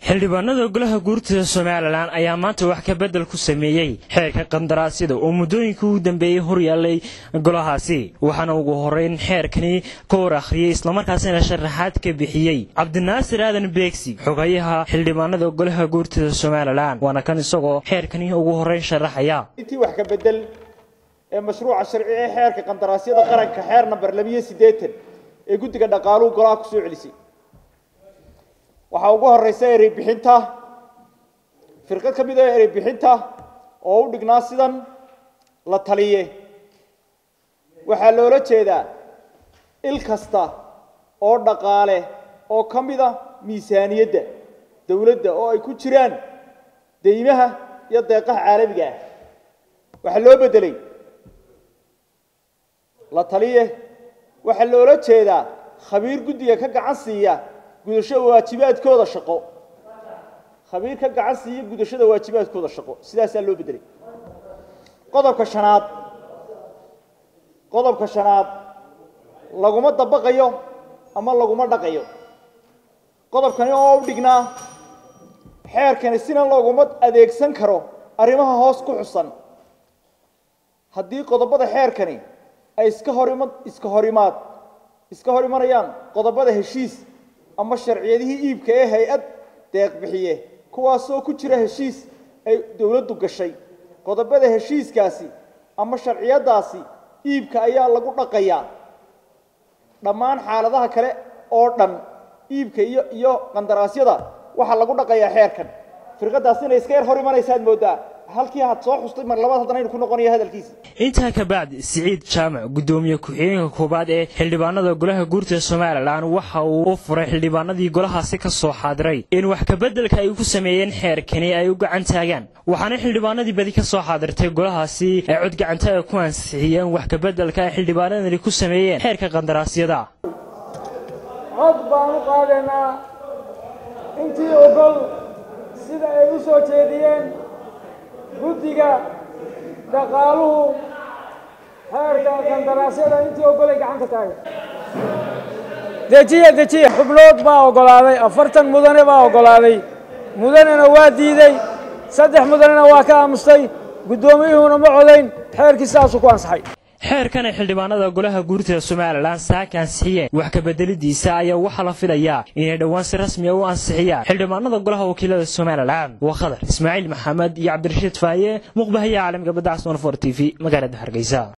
xildhibaanada golaha guurtida somalilan ayaa maanta wax ka bedel ku sameeyey xeerka qandaraasyada oo muddooyinka ugu dambeeyey horyaalay golahaasi waxaana ugu horeyn xeerkani ka hor akhriyey islamarkaasina sharaxaad ka bixiyey cabdinaasir aadan beegsi xogayaha xildhibaanada golaha guurtida somalilan waana kan isagoo xeerkani ugu horeyn sharaxaya intii wax ka bedel ee mashruuca sharci ee xeerka qandaraasyada qaranka xeer namber labiyo siddeetan ee guddiga dhaqaaluhu golaha ku soo celisay waxaa ugu horeysa erey bixinta firqad ka mid ah erey bixinta oo u dhignaa sidan la taliye waxaa loola jeedaa il kasta oo dhaqaale oo ka mid a miisaaniyadda dowladda oo ay ku jiraan deymaha iyo deeqaha caalamiga ah waxaa loo beddelay la taliye waxaa loola jeedaa khabiir guddiga ka gacan siiya gudashada waajibaadkooda shaqo khabiir ka gacan siiya gudashada waajibaadkooda shaqo sidaasaa loo beddelay qodobka shanaad qodobka shanaad laguma dabaqayo ama laguma dhaqayo qodobkani oo u dhignaa xeerkani sina looguma adeegsan karo arrimaha hoos ku xusan haddii qodobada xeerkani ay iska horima iska horimaad iska hor imanayaan qodobada heshiis ama sharciyadihii iibka ee hay-ad deeq bixiye kuwaasoo ku jira heshiis ay dowladdu gashay qodobada heshiiskaasi ama sharciyadaasi iibka ayaa lagu dhaqayaa dhammaan xaaladaha kale oo dhan iibka iyo iyo qandaraasyada waxaa lagu dhaqayaa xeerkan firqadaas inay iska yar hor imanaysaad moodaa halkii had soo xustay mar labaad haddana aynu ku noqonayo hadalkiisa intaa ka bacdi siciid jaamac guddoomiye ku-xigeenka koowaad ee xildhibaanada golaha guurtida somalilan waxa uu u furay xildhibaanadii golahaasi ka soo xaadiray in wax kabeddelka ay ku sameeyeen xeerkani ay u gacan taagaan waxaana xildhibaanadii badi ka soo xaadirtay golahaasi ay cod gacantaaga ku ansixiyeen wax kabeddelka ay xildhibaanadani ku sameeyeen xeerka qandaraasyada cod baan u qaadaynaa intii ogol sida ay u soo jeediyeen guddiga dhaqaaluhu xeerka qandaraasyada intii ogolay gacanta taagay dejiya dejiya xubnood baa oggolaaday afartan mudane baa oggolaaday mudanena waa diidey saddex mudanena waa ka aamustay guddoomiyuhuna ma codayn xeerkii sidaasuu ku ansaxay xeerkan ay xildhibaanada golaha guurtida somalilan saaka ansixiyeen wax kabedelidiisa ayaa waxaa la filayaa inay dhowaan si rasmiya u ansixiyaan xildhibaanada golaha wakiilada somalilan waa khadar ismaaciil maxamed iyo cabdirashiid faaye muqbahaye caalamiga badda casnoon for t v magaalada hargeysa